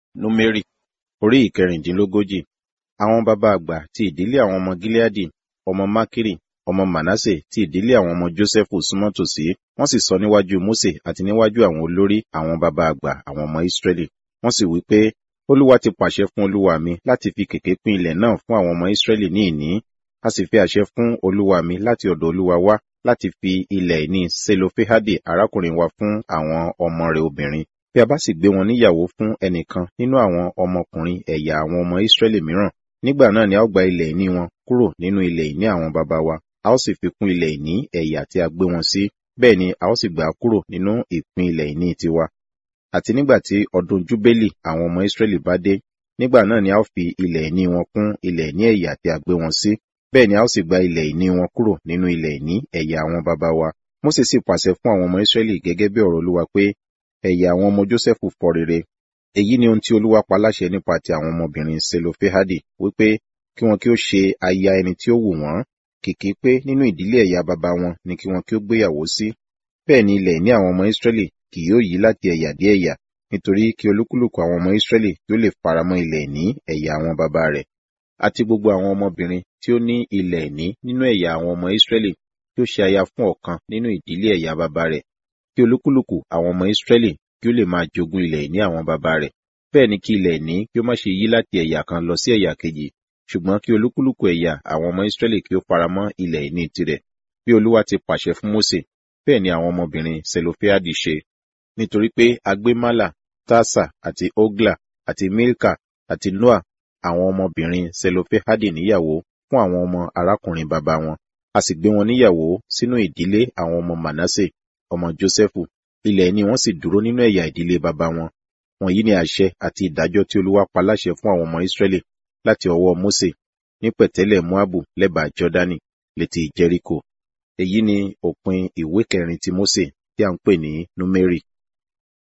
Númérì orí ìkẹrìndínlógójì. Àwọn baba àgbà ti ìdílé àwọn ọmọ Gileadi, ọmọ Makiri, ọmọ Manase ti ìdílé àwọn ọmọ Jósẹ́fù súnmọ́ tòsí, wọ́n sì sọ níwájú Mósè àti níwájú àwọn olórí àwọn baba àgbà àwọn ọmọ Ísírẹ́lì. Wọ́n sì wí pé, Olúwa ti pàṣẹ fún olúwa mi láti fi kèké pín ilẹ̀ náà fún àwọn ọmọ Ísírẹ́lì ní ìní. A sì fi àṣẹ fún olúwa mi láti ọ̀dọ̀ olúwa wá láti fi ilẹ̀ ìní Selofehadi arákùnrin wa fún àwọn ọmọ rẹ̀ obìnrin. Bí a bá sì gbé wọn níyàwó fún ẹnìkan nínú àwọn ọmọkùnrin ẹ̀yà àwọn ọmọ Ísírẹ́lì mìíràn, nígbà náà ni a ó gba ilẹ̀ ìní wọn kúrò nínú ilẹ̀ ìní àwọn baba wa, a ó sì fi kún ilẹ̀ ìní ẹ̀yà tí a gbé wọn sí, bẹ́ẹ̀ ni a ó sì gbà á kúrò nínú ìpín ilẹ̀ ìní tiwa. Àti nígbà tí ọdún Júbélì àwọn ọmọ Ísírẹ́lì bá dé, nígbà náà ni a ó fi ilẹ̀ ìní wọn kún ilẹ̀ ìní ẹ̀yà tí a gbé wọn sí, bẹ́ẹ̀ ni a ó sì gba ilẹ̀ ìní wọn kúrò nínú ilẹ̀ ìní ẹ̀yà àwọn baba wa. Mósè sì pàṣẹ fún àwọn ọmọ Ísírẹ́lì gẹ́gẹ́ bí ọ̀rọ̀ Olúwa pé, ẹ̀yà àwọn ọmọ Jósẹ́fù fọ́ rere. Èyí ni ohun tí Olúwa pa láṣẹ nípa ti àwọn ọmọbìnrin Selofehadi, wípé kí wọn kí ó ṣe aya ẹni tí ó wù wọ́n, kìkì pé nínú ìdílé ẹ̀yà baba wọn ni kí wọn kí ó gbéyàwó sí. Bẹ́ẹ̀ ni ilẹ̀ ìní àwọn ọmọ Ísírẹ́lì kì yóò yí láti ẹ̀yà dé ẹ̀yà, nítorí kí olúkúlùkù àwọn ọmọ Ísírẹ́lì kí ó lè faramọ́ ilẹ̀ ìní ẹ̀yà àwọn baba rẹ̀. Àti gbogbo àwọn ọmọbìnrin tí ó ní ilẹ̀ ìní nínú ẹ̀yà àwọn ọmọ Ísírẹ́lì kí ó ṣe aya fún ọ̀kan nínú ìdílé ẹ̀yà baba rẹ̀, kí olúkúlùkù àwọn ọmọ Ísírẹ́lì kí ó lè máa jogún ilẹ̀ ìní àwọn baba rẹ̀. Bẹ́ẹ̀ ni kí ilẹ̀ ìní kí ó má ṣe yí láti ẹ̀yà kan lọ sí ẹ̀yà kejì, ṣùgbọ́n kí olúkúlùkù ẹ̀yà àwọn ọmọ Ísírẹ́lì kí ó faramọ́ ilẹ̀ ìní tirẹ̀. Bí Olúwa ti pàṣẹ fún Mósè, bẹ́ẹ̀ ni àwọn ọmọbìnrin Selofehadi ṣe. Nítorí pé a gbé Mala, Tasa àti Ogla àti Milka àti Noa àwọn ọmọbìnrin Selofehadi níyàwó fún àwọn ọmọ arákùnrin baba wọn. A sì gbé wọn níyàwó sínú ìdílé àwọn ọmọ Manase, ọmọ Jósẹ́fù. Ilẹ̀ ìní wọn sì dúró nínú ẹ̀yà ìdílé baba wọn. Wọ̀nyí ni àṣẹ àti ìdájọ́ tí Olúwa pa láṣẹ fún àwọn ọmọ Ísírẹ́lì láti ọwọ́ Mósè ní pẹ̀tẹ́lẹ̀ Moabu lẹ́bàá Jọ́dánì létí Jẹ́ríkò. Èyí ni òpin ìwé kẹrin ti Mósè tí a ń pè ní Númérì.